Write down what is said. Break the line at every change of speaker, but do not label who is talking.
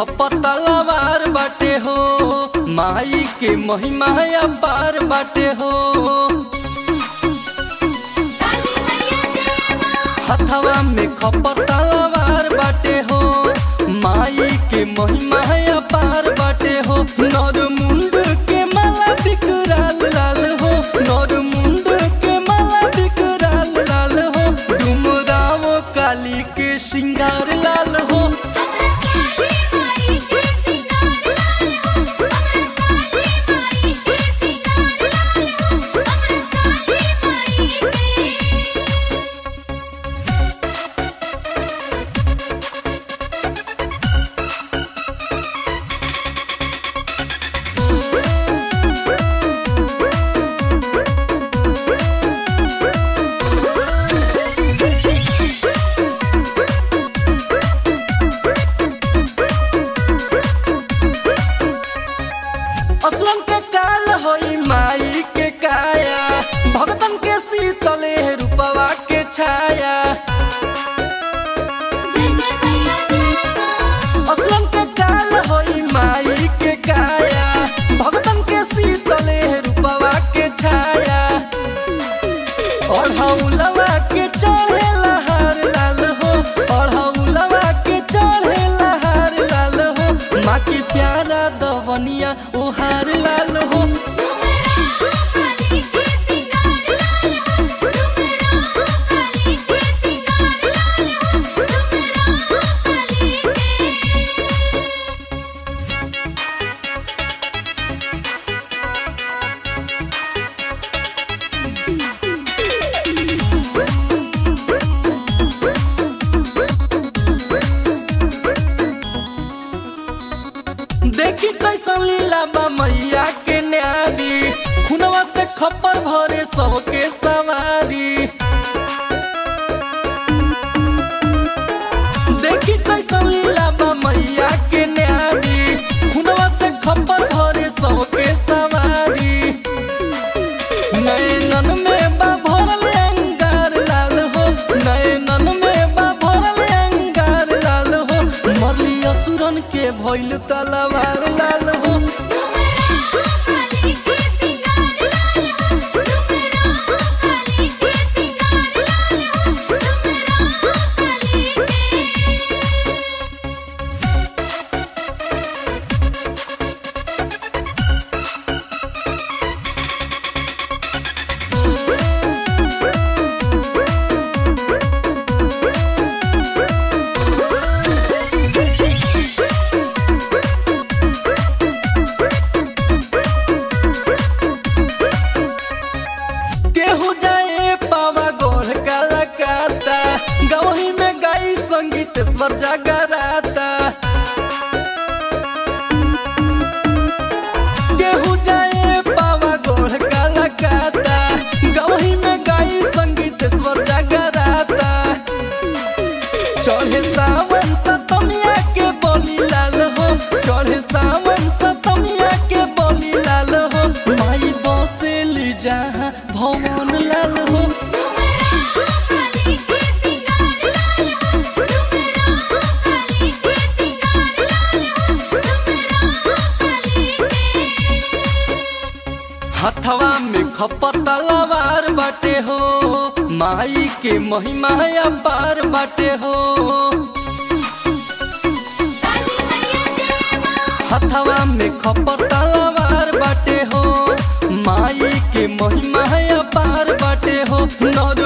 खपर तलवार बाटे हो माई के महिमा अपार बाटे हो हथवा में खपर तलवार बाटे हो माई के महिमा अपार बाटे हो नर मुंड के माला बिकराल लाल हो नर मुंड के माला बिकराल लाल हो डुमराव काली के श्रृंगार लाल हो असुरन के काल होई माई के काया भगतन के शीतले रूपवा के छाया असुरन के काल होई माई के काया भगतन के शीतले रूपवा के छाया अढ़ौलवा के चढ़े लहार लाल हो अढ़ौलवा के चढ़े लहार लाल हो माँ के प्यारा दवनिया ओहार लाल हो देखी कैसन लीला बा मैया के न्यारी खुनवा से खपर भरे सौ के सवारी देखी कैसन लीला बा मैया के न्यारी खुनवा से खपर भरे सौ के सवारी नैनन में बा भरल अंगार लाल हो नैनन में बा भरल अंगार लाल हो मरली असुरन के भइल तलवार लाल हो केहू जाए पावा गोढ़ काला काता गवही में गाई संगीतेश्वर जगराता केहू जाए पावा गोढ़ काला काता गवही में गाई संगीतेश्वर जगराता चढ़े सावन सतमिया के बोली लाल हो चढ़े सावन सतमिया के बोली लाल हो माई बसेली जहाँ भवन लाल हो हथवा में खपर तलवार बाटे हो माई के महिमा अपार बाटे हो हथवा में खपर तलवार बाटे हो माई के महिमा अपार बाटे हो नर